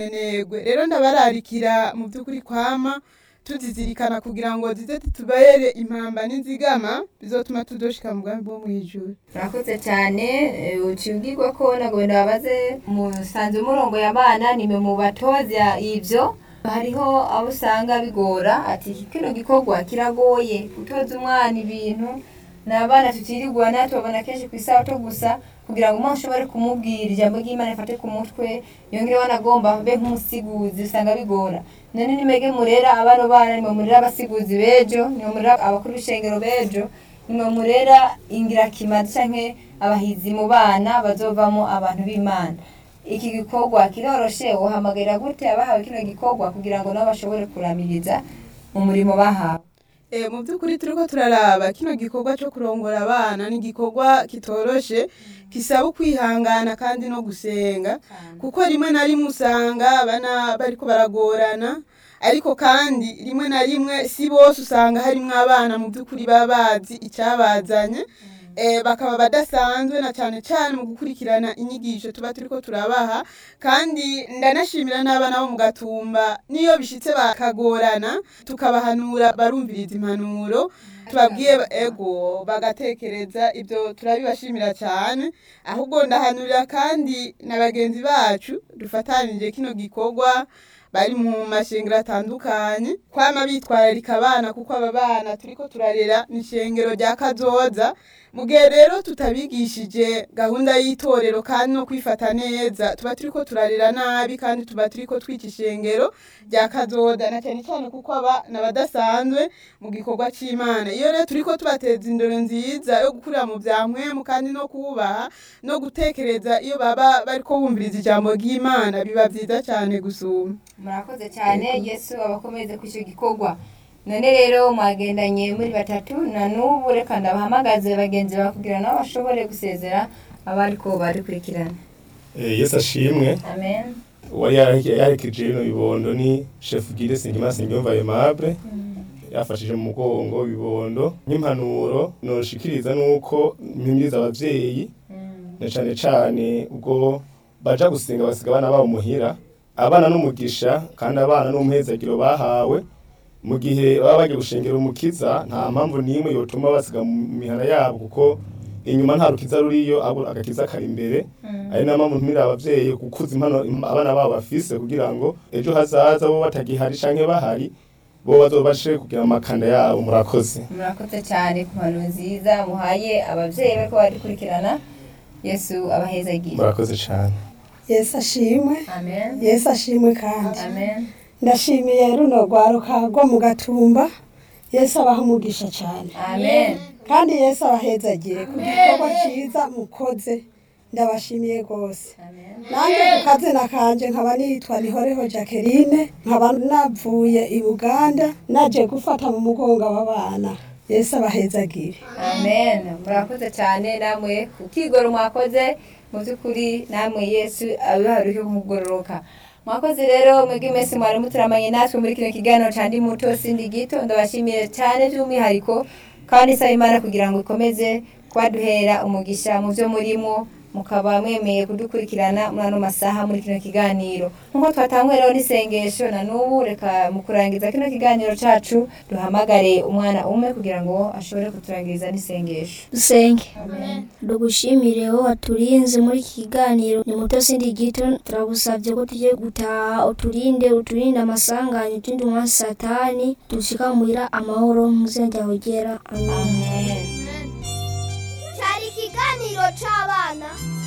minenegwe rero ndabararikira mu by'ukuri kwama tuzizirikana kugira ngo zize zitubere impamba n'inzigama bizotuma tudoshika mu bwami bwo mw'ijuru murakoze cyane eh, ucibwirwa ko nagenda babaze musanze umurongo y'abana nimwe mu batoza ivyo hariho abo usanga bigora ati kino gikorwa kiragoye gutoza umwana ibintu ni abana tutirirwa natwe babona kenshi ku isabato gusa kugira ngo umwana ushobore kumubwira ijambo ry'imana rifate ku mutwe yongere wanagomba be nk'umusiguzi usanga bigora none nimege murera abano bana nimwe murera abasiguzi bejo nimwe murera abakuru b'ishengero bejo nimwe murera ingirakimazi canke abahizi mu bana bazovamo abantu b'imana iki gikorwa kiroroshe uhamagarira gute abahawe kino gikorwa kugira ngo nabo bashobore kuramiriza mu murimo bahawe E, mu by'ukuri turiko turaraba kino gikorwa cyo kurongora abana ni igikorwa kitoroshe kisaba ukwihangana kandi no gusenga kuko rimwe na rimwe usanga abana bariko baragorana ariko kandi rimwe na rimwe si bose usanga harimwo abana mu by'ukuri baba bazi icyabazanye eh, bakaba badasanzwe na cyane cyane mu gukurikirana inyigisho tuba turiko turabaha kandi ndanashimira n'abana bo mu gatumba niyo bishitse bakagorana tukabahanura barumviriza impanuro tubabwiye ba- ego bagatekereza ibyo turabibashimira cyane ahubwo ndahanurira kandi na bagenzi bacu dufatanije kino gikorwa bari mu mashengero atandukanye kwama bitwararika abana kuko aba bana turiko turarera ni ishengero rya kazoza mu gihe rero tutabigishije gahunda y'itorero kandi no kwifata neza tuba turiko turarera nabi kandi tuba turiko twica ishengero rya kazoza na cyane cyane kuko aba n'abadasanzwe mu gikorwa c'imana iyo rero turiko tubateza indero nziza yo gukurira mu vya mpwemu kandi no kubaha no gutekereza iyo baba bariko bumviriza ijambo ry'imana biba vyiza cyane gusuma murakoze cyane yesu abakomeze ku icyo gikorwa none rero mwagendanye muri batatu na n'ubu reka ndabahamagaze bagenzi bawe kugira nabo bashobore gusezera abariko barikurikirana Eh, yesu ashimwe amen uwari yare- yaherekeje bino bibondo ni chef gide singimana singiyumva aimable yafashije mu mugongo bibondo nk'impanuro noshikiriza nuko mpimiriza abavyeyi na cane cane ubwo baja gusenga basiga abana babo muhira abana n'umugisha kandi abana n'umuhezagiro bahawe mu gihe baba bagiye gushengera umukiza nta mpamvu n'imwe yotuma basiga mu mihana yabo kuko inyuma nta rukiza ruriyo ahubwo agakiza kari imbere ari nayo mpamvu ntumira abavyeyi gukuza impano im- abana babo bafise kugira ngo ejo hazaza bo batagihari canke bahari bo bazobashe kugira amakanda yabo murakoze murakoze cyane ku mpano nziza muhaye ababyeyi bariko barikurikirana yesu abahezagiye murakoze cane yesu ashimwe amen yesu ashimwe kandi amen ndashimiye runo rwaruka rwo mu gatumba yesu abaha umugisha cyane amen kandi yesu abahezagire ku gikorwa cyiza mukoze ndabashimiye rwose amen nanjye ku kazina kanje nkaba nitwa nihoreho jacqueline nkaba navuye i buganda naje gufata mu mugongo w'abana yesu abahezagire amen murakoze cyane namwe ku kigoro mwakoze mu by'ukuri namwe yesu abiharuke kumugororoka mwakoze rero mwebwe mwese mwari muturamanye natwe muri kino kiganiro cya ndi muto sindi gito ndabashimiye cyane by'umwihariko kandi isaba imana kugira ngo ikomeze kubaduhera umugisha mu byo murimo mukaba mwemeye kudukurikirana muri ano masaha muri kino kiganiro nk'uko twatanguye rero n'isengesho na n'ubu reka mu kurangiza kino kiganiro cacu duhamagare umwana umwe kugira ngo ashobore kuturangiriza n'isengesho dusenge dugushimire wowe waturinze muri iki kiganiro ni muto sindi gito turagusabye ko tugiye gutaha uturinde uturinde amasanganya uturinde umwasi satani dushikamurira amahoro mu izina ryawe ryera amen amen cyari ikiganiro cy'abana